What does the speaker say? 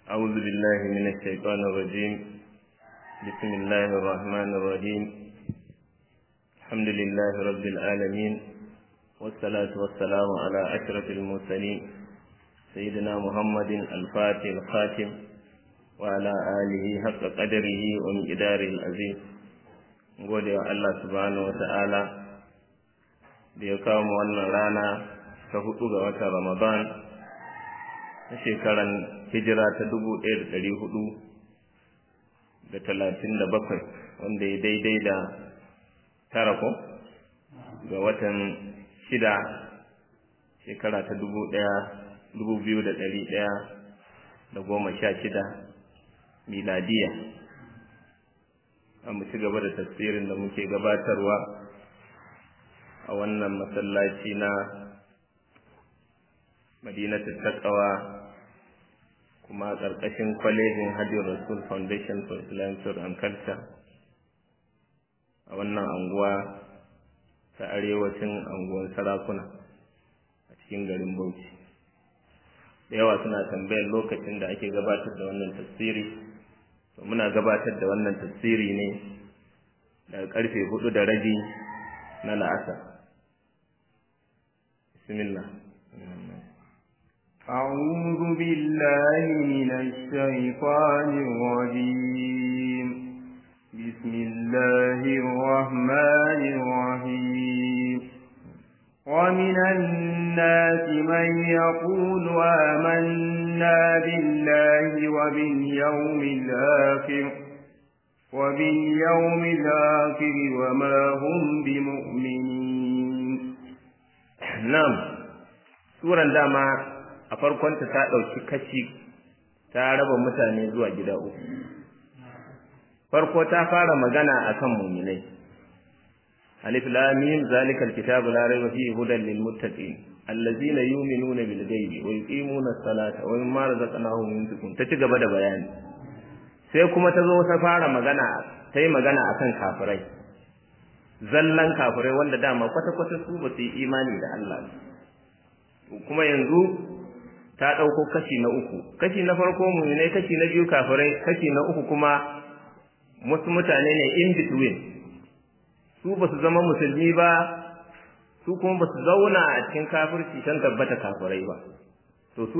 أعوذ بالله من الشيطان الرجيم بسم الله الرحمن الرحيم الحمد لله رب العالمين والصلاة والسلام على أشرف المرسلين سيدنا محمد الفاتح الخاتم وعلى آله حق قدره ومقداره العظيم gode wa Allah subhanahu wa ta'ala da ya kawo mu wannan rana ta hudu ga watan Ramadan na shekaran hijira ta dubu ɗaya da ɗari hudu da talatin da bakwai wanda ya daidai da tara ko ga watan shida shekara ta dubu ɗaya dubu biyu da ɗari ɗaya da goma sha shida miladiya mu ci gaba da tafsirin da muke gabatarwa a wannan masallaci na madinatu taqwa kuma ƙarƙashin kwalejin hajji rasul foundation for islamic thought and culture a wannan anguwa ta arewacin anguwan sarakuna a cikin garin bauchi da yawa suna tambayar lokacin da ake gabatar da wannan tafsiri to muna gabatar da wannan tafsiri ne daga karfe hudu da rabi na la'asar bismillah أعوذ بالله من الشيطان الرجيم بسم الله الرحمن الرحيم ومن الناس من يقول آمنا بالله وباليوم الآخر وباليوم الآخر وما هم بمؤمنين نعم سورة داما a farkonta ta ɗauki kashi ta raba mutane zuwa gida uku farko ta fara magana akan muminai alif lam mim zalika alkitabu la rayba fihi hudan lil muttaqin allazina yu'minuna bil ghaibi wa yuqimuna as-salata wa mimma razaqnahum yunfiqun ta ci gaba da bayani sai kuma ta zo ta fara magana ta yi magana akan kafirai zallan kafirai wanda dama kwata-kwata su ba su yi imani da Allah kuma yanzu ta ɗauko kashi na uku kashi na farko muminai kashi na biyu kafirai kashi na uku kuma wasu mutane ne in between su ba su zama musulmi ba su kuma ba su zauna a cikin kafirci kan tabbata kafirai ba to su